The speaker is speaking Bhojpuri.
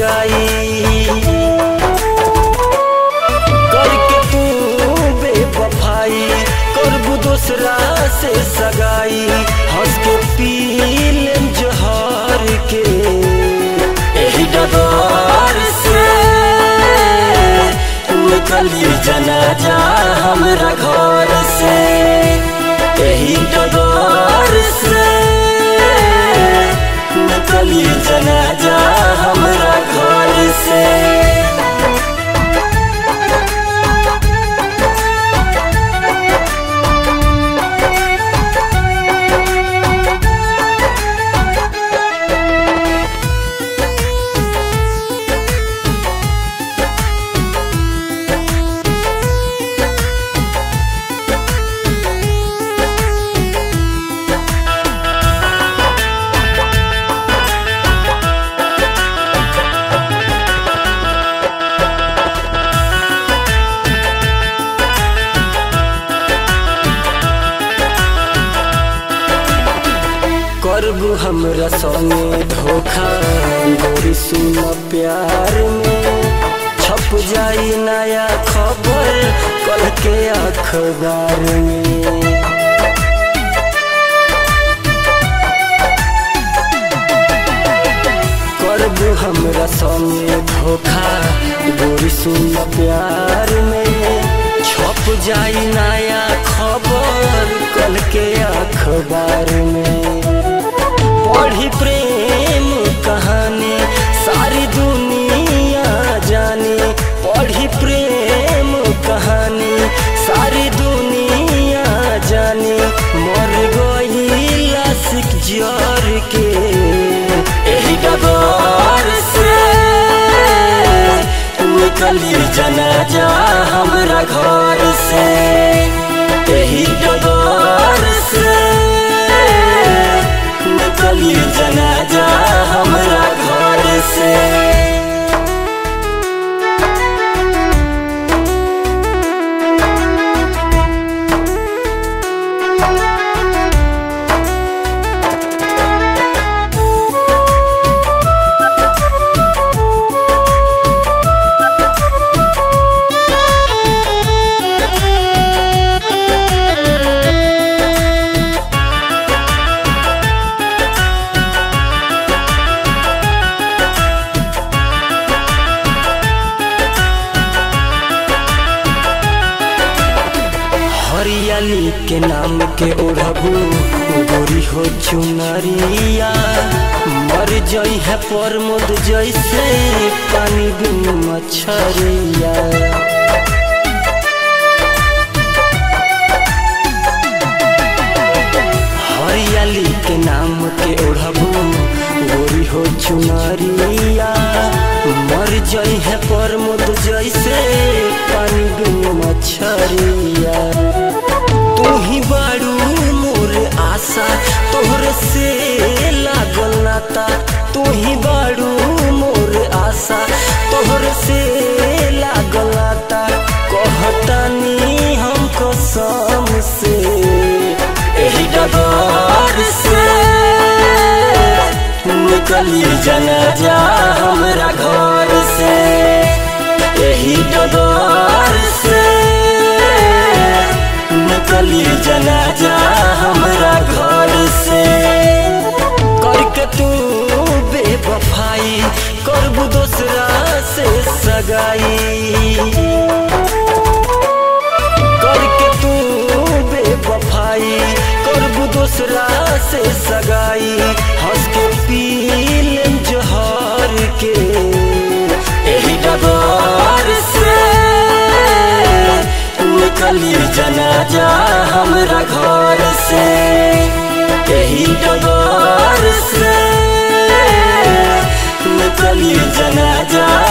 सगाई करके तू बेवफाई करबू दूसरा से सगाई हंस के पी लेम जहर के एही डगर से निकली जनाजा हमरा घर से एही डगर से निकली जनाजा हमरा घर से करबू हमरा संगे धोखा गोरी सुन प्यार में छप जाई नया खबर कल के अखबार में करबू हमरा संगे धोखा गोरी सुन प्यार में छप जाई नया खबर कल के अखबार में पढ़ी प्रेम कहानी सारी दुनिया जाने पढ़ी प्रेम कहानी सारी दुनिया जाने मर गई लासिक जर के एही डगर से निकली जनाजा हमरा घर से एही डगर से निकली जनाजा हमरा घर से हरियाली के नाम के ओढ़बू गोरी हो चुनरिया मर जई है प्रमोद जैसे पानी बिन मछरिया हरियाली के नाम के ओढ़बू गोरी हो चुनरिया मर जई है प्रमोद जैसे पानी बिन मछरिया तू ही बारू मोर आशा तोहरे से लागल नाता तू ही बारू मोर आशा तोहरे से लागल नाता कहतानी हम कसम से एही डगर से निकली जनाजा हमरा घर से एही डगर से निकली जनाजा हमरा घर से करके तू बेवफाई करबू दूसरा से सगाई करके तू बेवफाई करबू दूसरा से सगाई हंस के पी लेम जहर के एही डगर से निकली जनाजा हमरा घर से एही डगर से निकली जनाजा